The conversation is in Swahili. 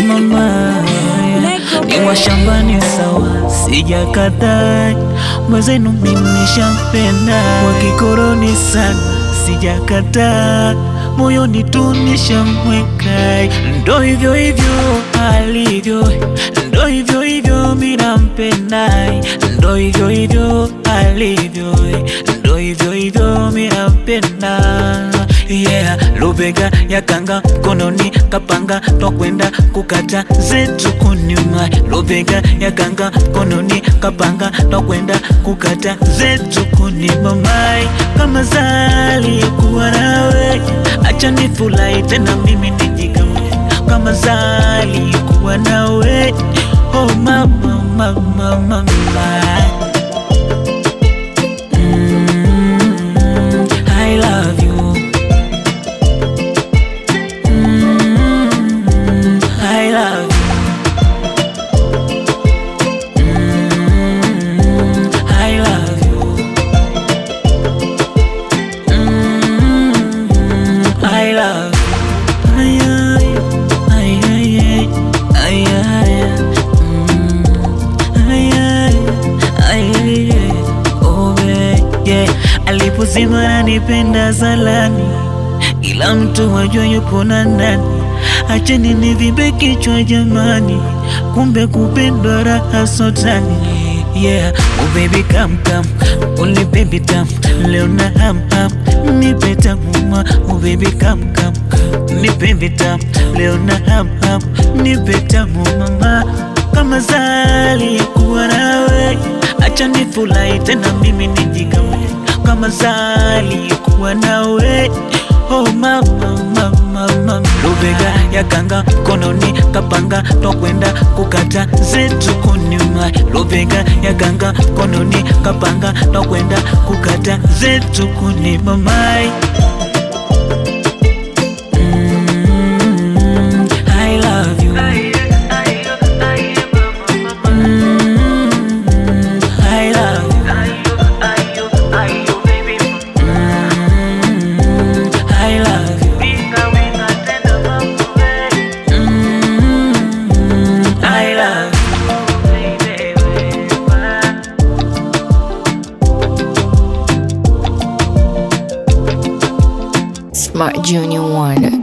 mama ni washambani sawa, sijakataa mwenzenu, mimi nishampenda wakikoroni sana, sijakataa moyoni tu nishamweka, ndo hivyo hivyo alivyo, ndo hivyo hivyo mimi nampenda, ndo hivyo hivyo alivyo, ndo hivyo hivyo mimi nampenda yeah. Lubega ya kanga mkononi kapanga twakwenda kukata zetu kunyuma. Lubega ya kanga mkononi kapanga twakwenda kukata zetu kunyuma. Mai kama zali kuwa nawe, acha nifurahi tena mimi nijigawe kama zali kuwa nawe. Oh mama mama mama mm, I love you Mm, I love you. Mm, I love you. Mm, I love you. Ay, ay, ay, ay, ay, ay, ay. Mm, ay, ay, ay, ay, ay. Oh, babe, yeah. Alipozima nanipenda zalani ila mtu wajua yupo na ndani. Acheni nivimbe kichwa jamani, kumbe kupendwa raha sotani. Yeah, oh baby come come, only baby tam, leo na ham ham, nipe tamuma. Oh baby come come, nipe vitam, leo na ham ham, nipe tamu mama. Kama zali kuwa nawe, acha nifurahi tena mimi nijigawe. Kama zali kuwa nawe Oh mama mama mama, lubega ya kanga mkononi kapanga twakwenda kukata zetu kunyuma. Lubega ya kanga mkononi kapanga twakwenda kukata zetu kunyuma. Mai mm, I love you. Mm, I love you. Mm, I love you. Mm, I love Smart Junior One.